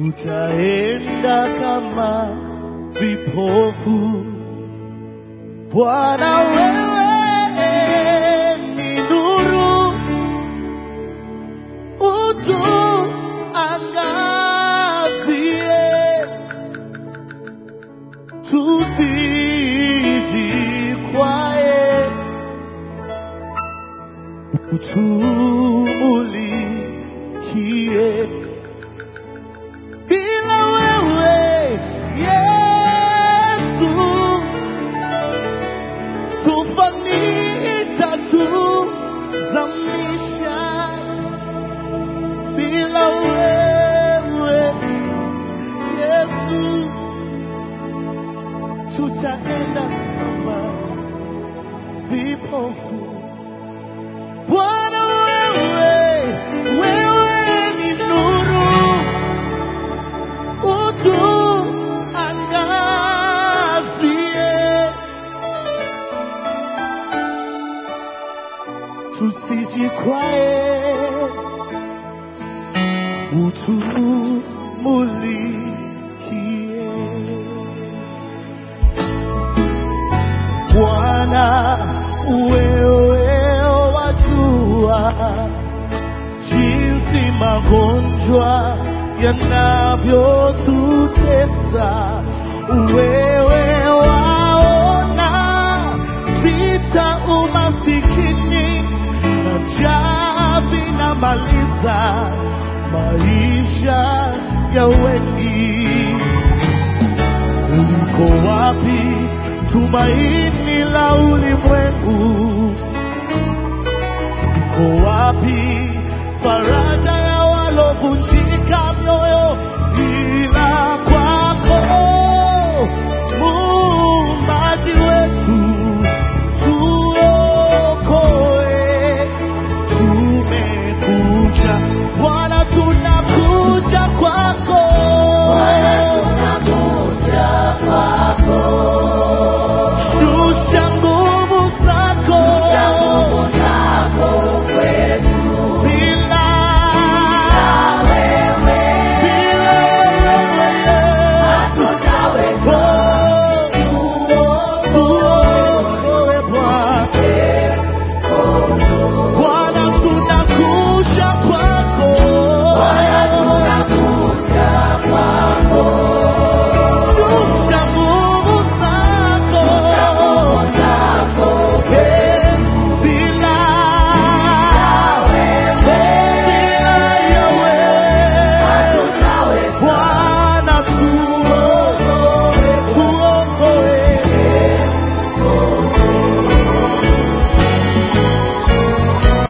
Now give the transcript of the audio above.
tutaenda kama vipofu. Bwana wewe ni nuru, utuangazie, tusijikwae, utumulikie. Bila wewe Yesu, tufanita tuzamisha. Bila wewe Yesu, tutaenda kama vipofu. Bwana wewe, wewe ni nuru utuangazie, tusijikwae, utumulikie. Bwana wewe wajua jinsi magonjwa yanavyotutesa, wewe waona vita, umasikini na njaa vinamaliza maisha ya wengi. Uliko wapi tumaini la ulimwengu? Uko wapi faraja